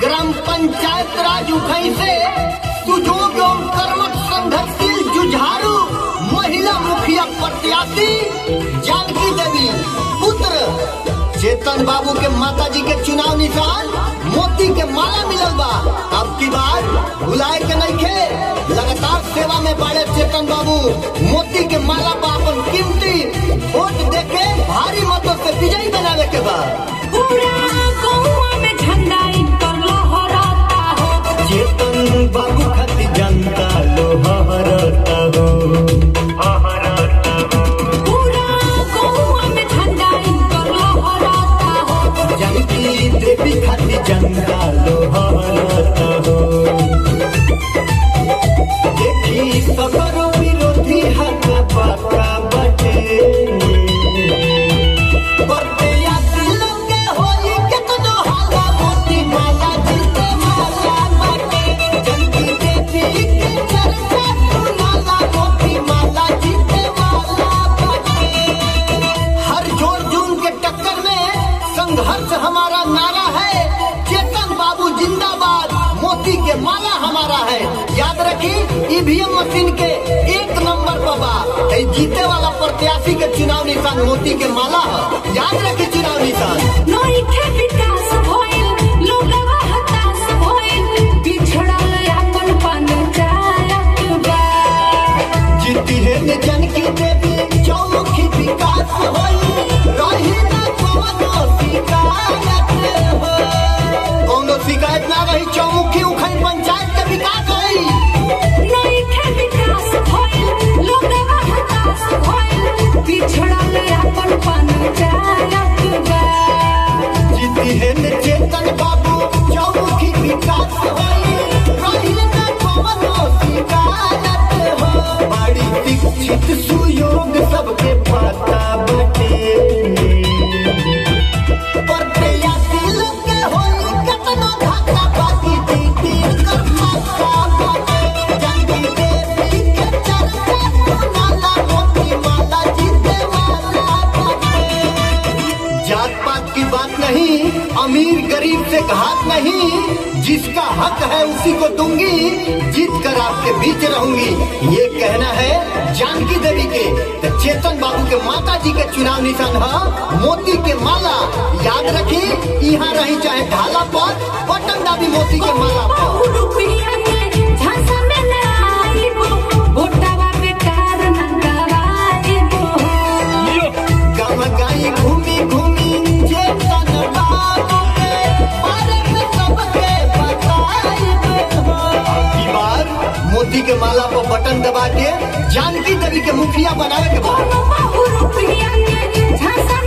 Gram panchayat राज उखई से सुजोग एवं कर्मठ संघर्षशील जुझारू महिला मुखिया प्रत्याशी जानकी देवी पुत्र चेतन बाबू के माता जी के चुनाव निशान मोती के माला मिलल बा अब की बार भुलाए के नहीं खे लगातार सेवा में बड़े चेतन बाबू मोती के माला बा अपन कीमती वोट देके भारी मतों से विजयी बनावे के बा पूरा गौवा में झंडा इनकर लहराता हो चेतन बाबू खातिर जनता लोहरता हो पूरा गौवा में झंडा इनकर लहराता हो जानकी देवी खातिर जनता लोहरता हो देखी सबर विरोधी हाथ पाका बटे प्रत्याशी लोग के होई केतनो हाला मोती माला जिते माला बटे जानकी देवी के चर्चा सुनाला मोती माला जिते माला बटे हर जोर जून के टक्कर में संघर्ष हमारा नारा है चेतन बाबू जिंदाबाद मोती के माला हमारा है याद रखी ईवीएम मशीन के एक नंबर पर बा ए जीते वाला प्रत्याशी के चुनाव निशान मोती के माला है याद रखी चुनाव निशान नइखे विकास भइल लोगवा हताश भइल बिछड़ल अपन पंचायत बा जीती है ने जन की देवी चौमुखी विकास होई रही ना कोनो शिकायत हो कोनो शिकायत ना रही चौमुखी उखई पंचायत के विकास होई नइखे विकास भइल लोगवा हताश भइल बिछड़ल अपन पंचायत बा जीती है ने चेतन बाबू चौमुखी विकास होई रही ना कोनो शिकायत हो बड़ी शिक्षित सुयोग सबके पता बटे प्रत्याशी लोग के होई केतनो धक्का बाकी जीती कर मक्का बटे जानकी देवी के चर्चा सुनाला मोती माला जीते वाला बटे जात पात की बात नहीं अमीर गरीब से घात नहीं जिसका हक है उसी को दूंगी जीत कर आपके बीच रहूंगी ये कहना है जानकी देवी के तो चेतन बाबू के माता जी के चुनाव निशान है मोती के माला याद रखी यहाँ रही चाहे ढाला पर बटन दाबी मोती के माला पर बहु रुपया के झांसा में न आइबो वोटवा बेकार न गवाइबो गम गाई घूमी घूमी चेतन बाबू के बारे में सबके बताइब हो। अब की बार मोती के माला पर बटन दबा के जानकी देवी के मुखिया बनावे के बाद कोनो बहु रुपया के झांसा